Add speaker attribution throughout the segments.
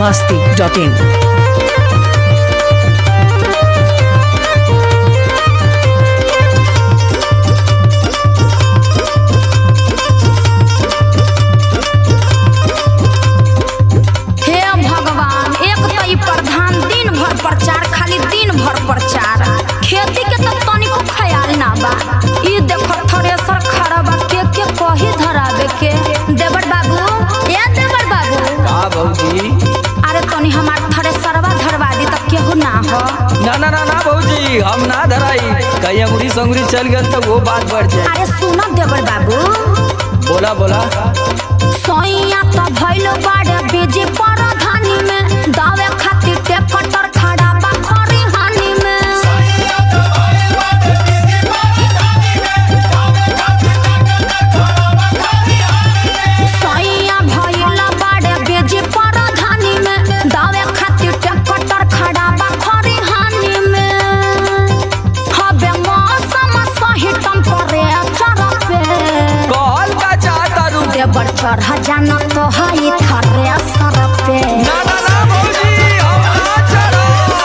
Speaker 1: masti.in.
Speaker 2: हे भगवान एक तो ई प्रधान दिन भर प्रचार खाली दिन भर प्रचार खेती के तो तनिको ख्याल ना बा ई देखो थ्रेसर खड़ा बा के के कही धरावे के देवर बाबू ए देवर बाबू
Speaker 3: का भौजी
Speaker 2: अरे तनी हमार थ्रेसरवा धरवा दी त केहू ना हो
Speaker 3: ना ना ना ना भौजी हम ना धराई कहीं अंगुरी संगुरी चल गए तो वो बात बढ़ जाए
Speaker 2: अरे सुनो देवर बाबू
Speaker 3: बोला बोला
Speaker 2: सोइया तो भइलो बाड़े बीजी परधानी में दावे खातिर ट्रैक्टर खड़ा बा खरी हानि में सोइया भइलो बाड़े बीजी परधानी में दावे खातिर ट्रैक्टर खड़ा बा खरी हानि में हबे मौसम सही टेम्परेचर पे
Speaker 3: कहल का चाहता रू
Speaker 2: देवर चढ़ जाना तो हई थरे सर पे
Speaker 3: ना ना ना भौजी हम ना चढ़ो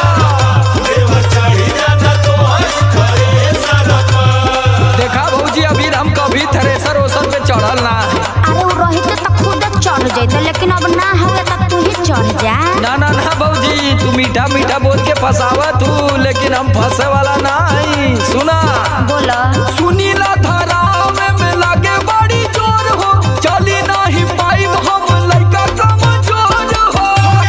Speaker 3: देखा भौजी अभी हम कभी थ्रेसर ओसर पे चढ़ल ना है।
Speaker 2: अरे वो रहिते तो खुद चढ़ जैते लेकिन अब ना हुए तो तू ही चढ़ जा
Speaker 3: ना ना ना भौजी तू मीठा मीठा बोल के फसावा तू लेकिन हम फंसे वाला ना है सुना
Speaker 2: बोलो
Speaker 3: सुनीला धाराव में में लागे बड़ी जोर हो चली नाही पाइब हम लइका कमजोर हो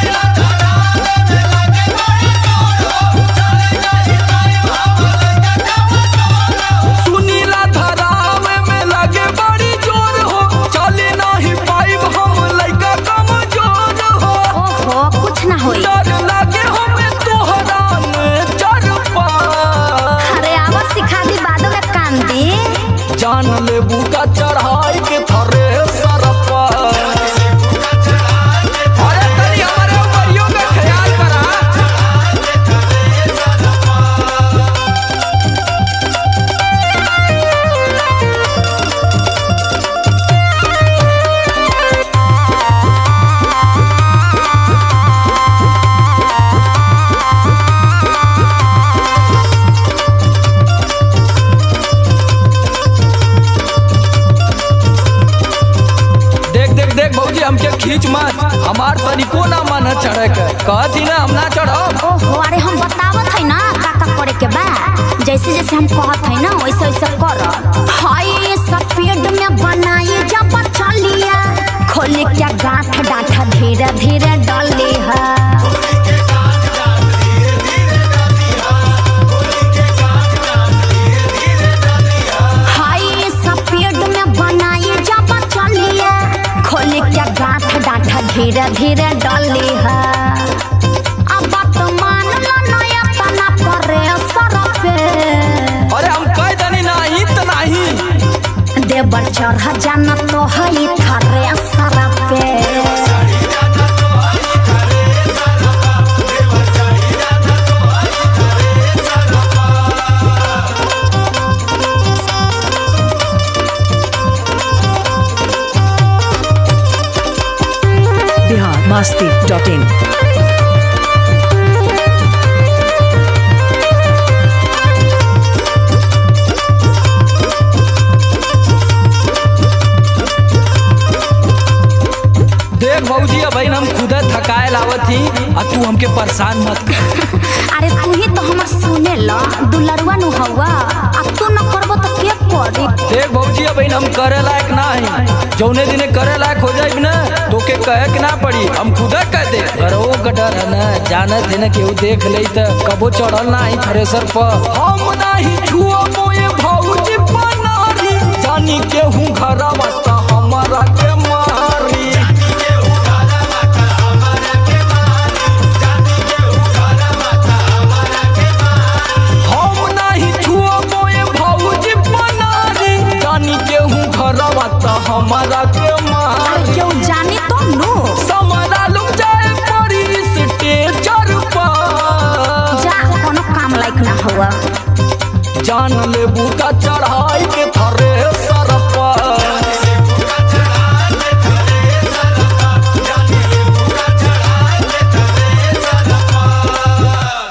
Speaker 3: सुनीला धाराव में लागे बड़ी जोर हो चली नाही पाइब हम लइका कमजोर हो
Speaker 2: ओहो कुछ ना होई
Speaker 3: डर लागे हमें तोहरा में चढ़ पा
Speaker 2: अरे आवाज सिखा दी बादो में कान दी
Speaker 3: जान ले बूका चढ़ाई के थरे सरपा अरे तनी हमारे उमरियों का ख्याल करा देख देख देख भौजी हमके खींच मत हमार तनिको ना मन है चढ़े के कहती ना हम ना चढ़ब
Speaker 2: ओहो अरे हम बतावत है ना का का करे के बा जैसे जैसे हम कहत है ना वैसे वैसे कर हाय स्पीड में बनाई जब चलिया खोली क्या गांठ डांठ धीरे धीरे डली है हाई स्पीड में बनाई जब चलिए खोली क्या गांठ डांठ धीरे धीरे डली है अब बात मान लो नया तना परे सर पे
Speaker 3: अरे हम कह दनी नहीं तो नहीं
Speaker 2: देवर चढ़ जाना तो हई थरे सर पे
Speaker 1: Bihar masti.in.
Speaker 3: देख भौजी अब हम खुद थकाए लावत ही आ तू हमके परेशान मत कर
Speaker 2: अरे तू ही तो हमर सुने ला दुलरुआ नु हवा अब तू न करबो तो के करी
Speaker 3: देख भौजी अब हम करे लायक ना है जौने दिने करे लायक हो जाए ना तो के कहे के ना पड़ी हम खुद कह दे घरों का डर है ना जानत है ना केहू देख ले तो कबो चढ़ल ना ही थ्रेसर पर हम नाही छुआ मोए भौजी बनारी जानी केहू घरवा त हमारा के मारी हम नाही छुआ मोए भौजी बनारी जानी केहू घरवा त हमारा के मारी
Speaker 2: क्यों जानी तो नु
Speaker 3: समरा लुक जाए परी स्टेजर पर
Speaker 2: जा कोनो काम लायक ना हुआ
Speaker 3: जान लेबू का चढ़ाई के थरे सर पर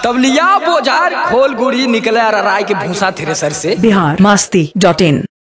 Speaker 3: तब लिया बोझार खोल गुड़ी निकले अराराय के भूसा थ्रेसर से
Speaker 1: बिहार मस्ती डॉट इन